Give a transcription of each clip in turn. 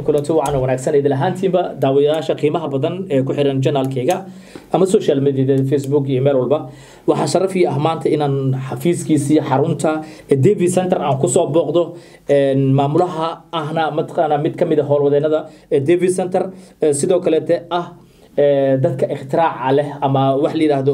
kulanti wacan wanaagsan idil ahaantiinba daawadayaasha qiimaha badan ee ku xiran janaalkayga ama social mediada facebook iyo meel walba waxaa sharaf ii ah maanta inaan xafiiskiisii xarunta davi center aan kusoo booqdo maamulaha ahna mataqaana mid kamid a howlwadeenada davi center sidoo kaleete ah dadka ikhtiraca leh ama wax la yidhaahdo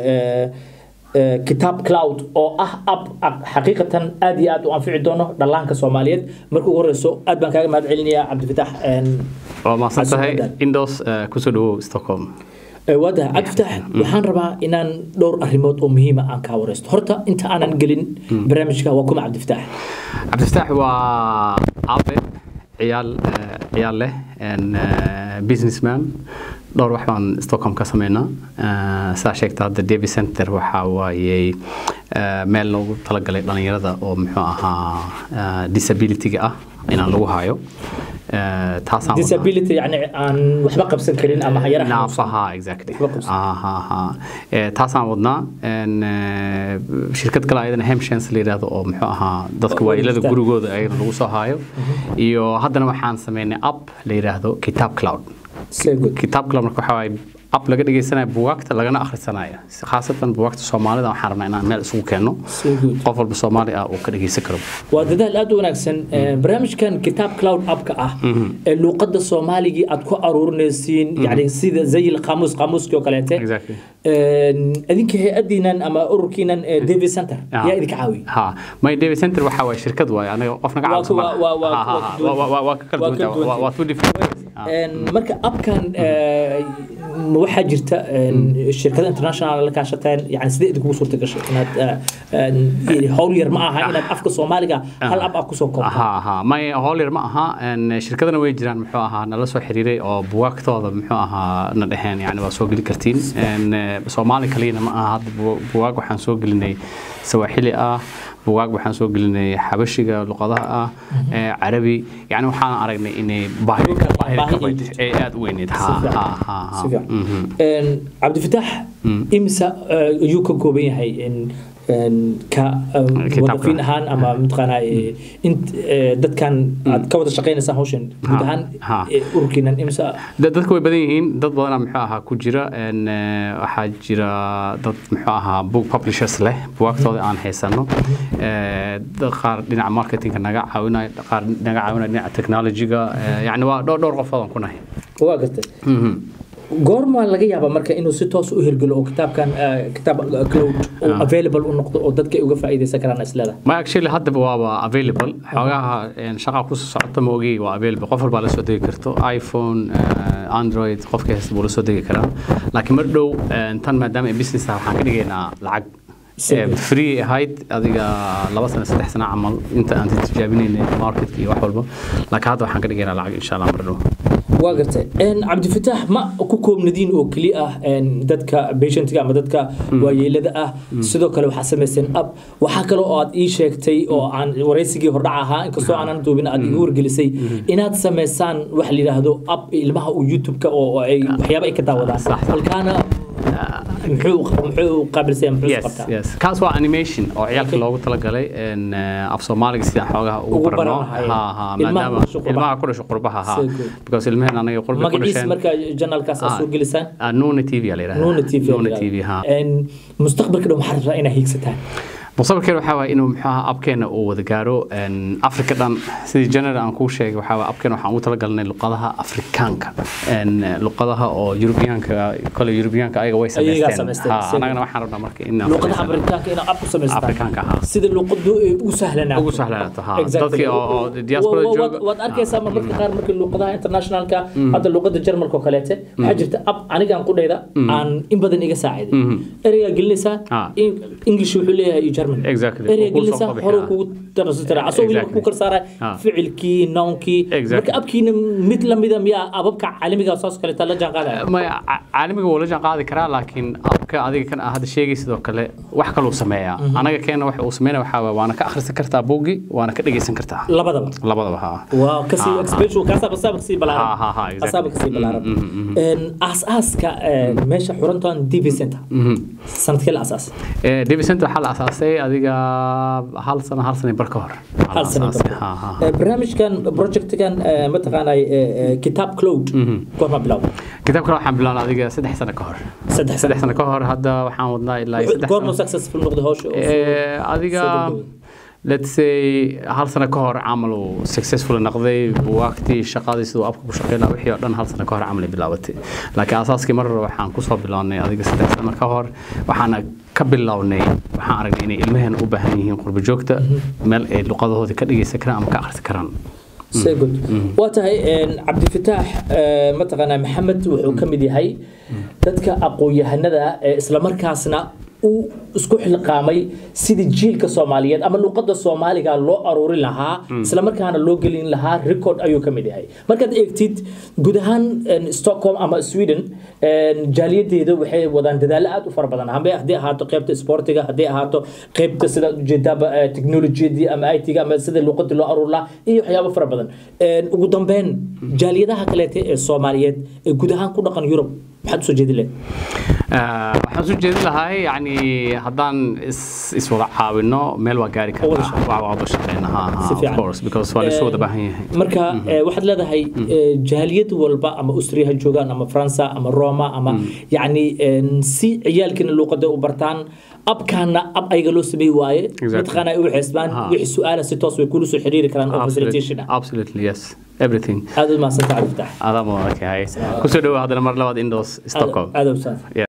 kitaab cloud oo ah ab xaqiiqatan aad iyo aad u anfici doono dhallaanka soomaaliyeed marka ugu horeyso aad baan kaaga mahad celinayaa cabdifatax waa mahadsan tahay indos kusoo dhawow stockholm waadaha cabdifatax waxaan rabaa inaan dhowr arrimood oo muhiima aan kaa wareysto horta inta aanan gelin barnaamijka waa kuma cabdifatax cabdifatax waa abe ciyaal ciyaal leh businessman dhowr wax baan stockholm ka sameynaa saa sheegta hadda davi center waxa waayey meel loogu talagalay dhallinyarada oo muxuu ahaa disabilityga ah inaan lagu hayo disability yani aan waxba qabsan karin ama hayaraha naafaha exactly taasaan wadnaa shirkad kale ayadana hemshens la yidhaahdo oo muxuu ahaa dadka waayeelada gurigooda ayagana lagu soo haayo iyo haddana waxaan sameynay app la yidhaahdo kitaab cloud kitaab cloud marka waxaa waaye ab laga dhegeysanaya bugaagta lagana akhrisanaya khaasatan bugaagta soomaalida waxaan rabnaa inaan meel isugu keenno qof walba soomaali ah uu ka dhegeysan karo waa dadaal aad u wanaagsan barnaamijkan kitaab cloud appka ah ee luuqadda soomaaligii aad ku aruurinaysiin yani sida zayil qaamuus qaamuuskii oo kaleete idinka hay-adiinan ama ururkiinan david center yaa idinka caawiy ha my david center waxaa waay shirkad waay anaga qof naga caawisa waa ka kala duwanta waa two different marka abkan waxaa jirta shirkada international la kaashateen yani sidee idinkugu suurta gashay inaad howl yar ma aha inaad afka soomaaliga hal ab ah kusoo koobta may howl yar ma aha shirkadana way jiraan muxuu ahaa nala soo xiriiray oo bugaagtooda muxuu ahaa na dheheen yani waa soo geli kartiin soomaali kaliyana ma aha hadda bugaag waxaan soo gelinay sawaaxili ah bugaag waxaan soo gelinay xabashiga luqadaha ah carabi yani waxaan aragnay inay baahidee aad u weyneyd cabdifatax imisa ayuu ka kooban yahay ka wadafiin ahaan ama mataqaanaa dadkan aad ka wada shaqaynaysaan hawshan guud ahaan ururkiinan imisa dadka way badan yihiin dad badana muxuu ahaa ku jira waxaa jira dad muxuu ahaa book publishers leh buwaagtooda aan haysano qaar dhinaca marketingka naga caawinaya qaar naga caawinaya dhinaca technologyga yani waa dhowr dhowr qofood aan ku nahay waa gartay goormaa laga yaabaa marka inuu si toos u hirgelo oo kitaabkan kitaab cloud oo available u noqdo oo dadka ay uga faa'iidaysan karaan islada ma actually haddaba waaba available xoogaha shaqa ku socota ma ogi waa available qof walbaa la soo degi karto iphone android qofka haysta buu la soo degi karaa laakiin mar dhow tan maadaama ay business ah waxaan ka dhigaynaa lacag free ahayd adiga laba sano saddex sano camal inta aan tijaabinaynay marketka iyo wax walba laakiin hadda waxaan ka dhigaynaa lacag insha allah mar dhow waa gartay cabdifatax ma ku koobnadiin oo keli ah dadka patientiga ama dadka waayeelada ah sidoo kale waxaa samayseen ab waxaa kale oo aad ii sheegtay oo aan waraysigii hordhac ahaa inkastoo aanan duubin aad igu wargelisay inaad samaysaan wax la yidhaahdo ab ilmaha uu youtube-ka oo ay waxyaaba ay ka daawadaan halkaana muxuu qaabilsaya muxuu qabtaa kaas waa animation oo ciyaalka loogu talagalay af soomaaliga sidaan xoogaha ugu barno maadaama ilmaha ku dhasho qurbaha ha because ilmaheen anaga qurba ku dhasheen marka janalkaas aad soo gelisaan nuna tv aa la yidhahdaa nuna tv nuna tv ha mustaqbalka dhow maxaa rabtaa inaa hiigsataan mustaqbalkeena waxaa waay inuu muxuu ahaa abkeena uu wada gaaro afrika dhan sidii general aan kuu sheegay waxaa waay abkeena waxaan ugu talagalnay luqadaha afrikaanka luqadaha oo yurubiyaanka kole yurubiyaanka ayaga way samaysteen anagana waxaan rabnaa marka in luqadaha afrikaanka inaa ab ku samaystaan afrikaanka ha sida luqadu ay ugu sahlanaato ugu sahlanaato ha dadkii oo diaspora jooga waad arkaysaa marmarka qaar marka luqadaha internationalka hadda luqada jarmalka oo kaleete waxaa jirta ab anigaan qudhayda aan in badan iga saaciday ereygaa gelinaysaa english wuxuu leeyahay german erey gelisa hore kugu darasatira asoo weliba ku karsaara ficilkii nounkii marka abkiina mid lamida miyaa ababka caalamiga saas kaleeta la jaan qaadaya maya caalamiga wuu la jaan qaadi karaa laakiin ab abka adiga kan aad hadda sheegay sidoo kale wax kaluu sameeyaa anaga keena waxa uu sameynaya waxaa waaye waana ka akhrisan kartaa buuggi waana ka dhegeysan kartaa labadaba labadaba ha waa kasii expansion kaasaba saaba kasii Ha, ha, balaaran ha, exactly. asaaba kasii balaaran een aas-aaska een, meesha xurantan dv center sanadkee la asaas Eh, David Center waxaa la asaasay adiga hal sano hal sano iyo bar ka hor Waxaa la hal sano asaasay. ka Ha, ha, hor. ha. Ee, barnaamijkan projectkan ee, mataqaanay ee, ee, kitaab cloud goorma bilow kitaabkan waxaan bilaabnay adiga saddex sano ka hor saddex saddex sano ka hor hadda waxaan wadnaa ilaa iyo saddex goorma sano successful noqday hawsha oo Eh, adiga soo gabagabay? let's say hal sano ka hor camal uu successful noqday buwaagtii shaqadii siduu abka ku shaqeynaa wixii oo dhan hal sano ka hor camal ay bilaabatay laakiin asaaskii mar hore waxaan kusoo bilownay adiga saddex sano ka hor waxaana ka bilownay waxaan aragnay inay ilmaheena u baahan yihiin qurbo joogta meel ay luqadahooda ka dhegeysan karaan ama ka akhrisan karaan Say good. waa tahay een, cabdifataax ee, mataqaanaa maxamed wuxuu ka mid yahay dadka aqoon-yahanada ee islamarkaasna uu isku xilqaamay sidii jiilka soomaaliyeed ama luqadda soomaaliga loo aruurin lahaa islamarkaana loo gelin lahaa record ayuu ka mid yahay markaad eegtid guud ahaan een, stockholm ama sweden een, jaaliyadeeda waxay wadaan dadaallo aad u fara badan hambe haddii ahaato qaybta sportiga haddii ahaato qaybta sida ujeedaaba eh, technologiyadii ama it-ga ama sida luqadii loo aruur lahaa iyo waxyaabo fara badan Een, ugu dambeyn jaaliyadaha kaleete ee soomaaliyeed ee guud ahaan ku dhaqan yurub maxaad usoo jeedin lahayd Ah, waxaan soo jeedin lahaa yani haddaan is iswada caawino meel waa gaari Wada karnaa waa wada shaqeyna ha ha Si of fiican. course because waa laisoo wada baahan yahay marka eh, waxaad leedahay eh, jaaliyad walba ama austria ha joogaan ama faransa ama roma ama yacni een, si ciyaalkiina luuqada u bartaan abkaana ab ayaga loo sameey waaye Exactly. mataqaana ay u xeesbaan Ha. wixii su-aala si toos way kula soo xiriiri karaan oo Absolutely. facilitation ah absolutely yes everything aad u mahadsantahay cabdifatax adaa mudan ka hay kusoo dhawaad haddana mar labaad indoors stockholm aad u mahadsan Yeah.